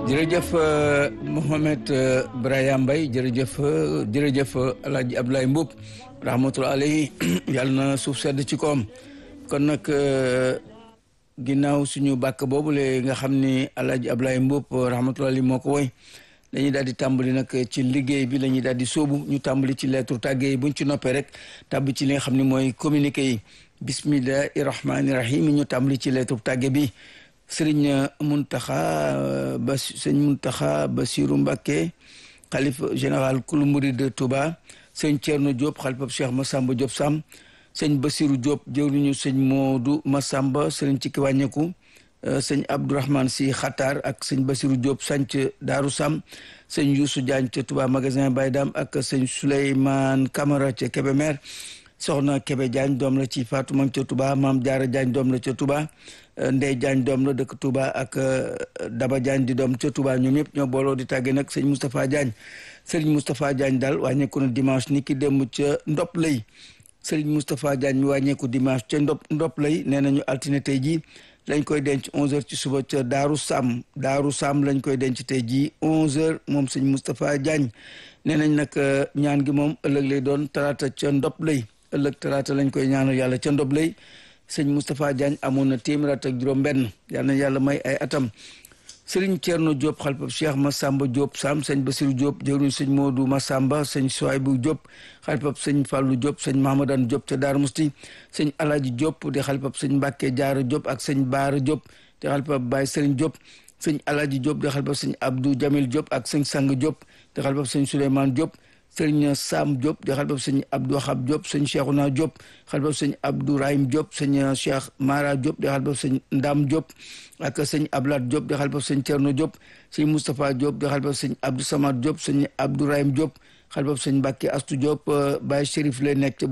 jërëjëf Mohamed Brahima Mbaye jërëjëf jërëjëf El Hadj Abdoulaye Mboup rahmatulah alayhi yàlla na suuf sedd ci koom kon nag ginnaaw suñu bàkk boobule nga xam ni El Hadj Abdoulaye Mboup rahmatulah alayhi moo ko woy dañuy daal di tàmbali nag ci liggéey bi la ñuy daal di sóobu ñu tàmbali ci lettre tàggee yi buñ ci noppee rek tàbbi ci li nga xam ne mooy communiqué yi bismillahi rahmaani rahim ñu tàmbali ci lettre tàggee bi. sëriñ Muntaxa ba sëñ Muntaxa Basiru Mbàkke xalifa général kulu murid de Touba sëñ Thierno Diop xalifa Cheikh Massamba Diop Sam sëñ Basiru Diop jëwriñu sëñ Moodu Massamba sëriñ ci ki wàññeeku sëñ Abdourahmane si Xatar ak sëñ Basiru Diop sanc Daaru Sam sëñ Youssou Diagne ca Touba magasin Baydam ak sëñ Souleymane Camara ca Kébémer soxna Kébé Diagne doom la ci Fatou Mang ca Touba Maam Jaara Diagne doom la ca Touba Ndey Diagne doom la dëkk Touba ak Daba Diagne di doom ca Touba ñoom ñëpp ñoo booloo di tàggee nag sëñ Moustapha Diagne sëriñ Moustapha Diagne daal wàññeeku na dimanche ni ki démb ca ndop lay sëriñ Moustapha Diagne mi wàññeeku dimanche ca ndop ndop lay nee nañu altine tey jii lañ koy denc 11h ci suba ca Daaru Sam Daaru Sam lañ koy denc tey jii 11h moom sëñ Moustapha Diagne nee nañ nag ñaan gi moom ëllëg lay doon talaata ca ndop lay ëllëg talaata lañ koy ñaanal yàlla ca ndob lay sëñ Moustapha Diagne amoon na téeméer at ak juróom benn yal na yàlla may ay atam sëriñ Thierno Diop xalifab Cheikh Massamba Diop Sam sëñ Basirou Diop jëwriñ sëñ Modou Massamba sëñ Souaybou Diop xalifab sëñ Fallou Diop sëñ Mahamadan Diop ca Darou Musti sëñ Alaji Diop di xalifab sëñ Mbacke Diarra Diop ak sëñ Baara Diop di xalifab Baye Serigne Diop sëñ Alaji Diop di xalifab sëñ Abdou Jamil Diop ak sëñ Sang Diop di xalifab sëñ Souleymane Diop sëriñ Sam Diop di xalifab sëñ Abdou Wahab Diop sëñ Cheikhouna Diop xalifab sëñ Abdou Rahim Diop sëñ Cheikh Mara Diop di xalifab sëñ Ndam Diop ak sëñ Ablat Diop di xalifab sëñ Thierno Diop sëñ Moustapha Diop di xalifab sëñ Abdou Samad Diop sëñ Abdou Rahim Diop xalifab sëñ Mbacke Astou Diop Baye Chérif lay nekk